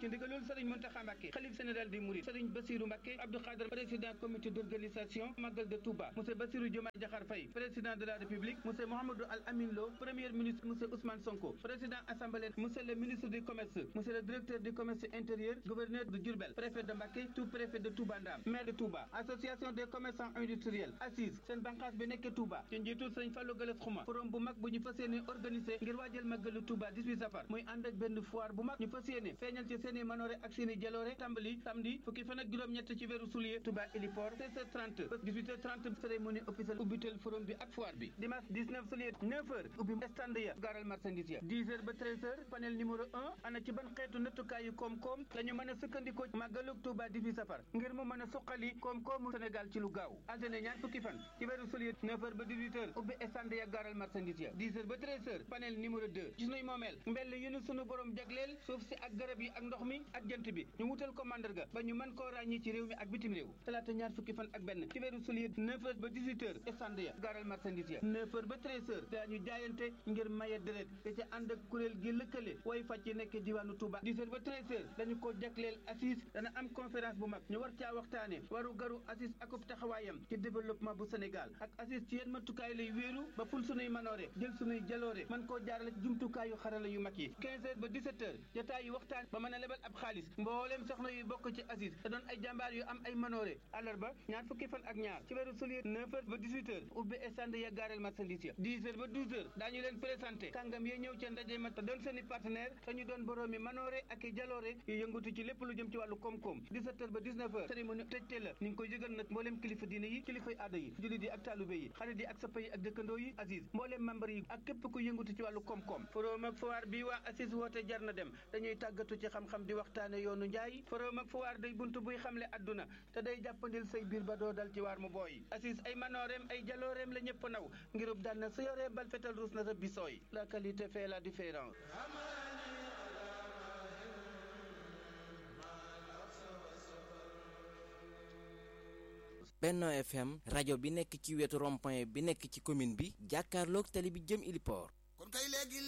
ci ndigalul Serigne Mountakha Mbacké xalif général des Mourides Serigne Bassirou Mbacké Abdou Khadre président comité d'organisation Magal de Touba monsieur Bassirou Diomaye Diakhar Faye président de la République monsieur Mouhamadou Al Amin Lo premier ministre monsieur Ousmane Sonko président assemblée monsieur le ministre du commerce monsieur le directeur du commerce intérieur gouverneur de Diourbel préfet de Mbacké tout préfet de Touba Ndam maire de Touba association des commerçants industriels assise seen banqaas bi nekk Touba ci njiitul Serigne Fallou Galass Xuma forum bu mag bu ñu fas yéene organisé ngir waajal màggalu Touba 18 safar muy ànd ak benn foire bu mag ñu fas yéene feeñal ci seen i manoore ak seen i jaloore tàmbali samedi fukki fan ak juróom-ñett ci weeru soulier Touba héliport 16h30 ba 18h30 cérémonie officielle ubbitel forum bi ak foire bi dimanche 19 soulier 9h ubbi stand ya gaaral marchandise ya 10h ba 13h panel numéro 1 ana ci ban xeetu nattukaayu koom-koom la ñu mën a sukkandikoo màggalug Touba 18 safar ngir mu mën a suqali koom-koomu Sénégal ci lu gaaw altine ñaar fukki fan ci weeru soulier 9h ba 18h ubbi stand ya gaaral marchandise ya 10h ba 13h panel numéro 2 ci sunuy moomeel mbell yu nu sunu borom jagleel suuf si ak garab yi ak ndox mi ak jant bi ñu wutal ko mandarga ba ñu mën koo ràññi ci réew mi ak bitim réew talaata ñaar fukki fan ak benn ci weeru soulier 9h ba 18h stand ya gaaral marchandise ya 9h ba 13h daañu jaayante ngir maye deret te ca ànd ak kuréel gi lëkkale way fàcc nekk diwaanu Touba 10h ba 13h dañu ko jagleel assise dana am conférence bu mag ñu war caa waxtaane waru garu assise akub taxawaayam ci développement bu Sénégal ak assise ci yenn matukaay lay wéeru ba ful sunuy manoore jël sunuy jaloore man koo jaarale ci jumtukaayu xarala yu mag yi 15h ba 17h jotaay yu waxtaan ba mën a lebal ab xaalis mbooleem soxna yu bokk ci assise te doon ay jàmbaar yu am ay manoore àllarba ñaar fukki fan ak ñaar ci weeru soulier 9h ba 18h ubbi stand ya gaareel marchandise ya 10h ba 12h daañu leen présenté kàngam yi ñëw ca ndaje ma te doon seen i partenaire te ñu doon boroomi manoore ak i jaloore yu yëngatu ci lépp lu jëm ci wàllu koom-koom 17h ba 19h cérémonie tëjte la ñu ngi koy yëgal nag mbooleem kilifa diine yi kilifay aada yi jullit yi ak taalube yi xarit yi ak sappa yi ak dëkkandoo yi Aziz mbooleem membre yi ak képp ku yëngatu ci wàllu koom-koom forum ak foire bi waa Aziz woote jar na dem dañuy tàggatu ci xam-xam di waxtaane yoonu njaay forum ak foire day buntu buy xamle adduna te day jàppandil say biir ba doo dal ci waar mu booy Aziz ay manooreem ay jalooreem la ñëpp naw ngirub daan na sa yoree bal fetal ruus na sa bisooy la qualité fait la différence Benno FM rajo bi nekk ci wetu rond-point bi nekk ci commune bi jàkkaarloog tali bi jëm Iliport kon kay léegi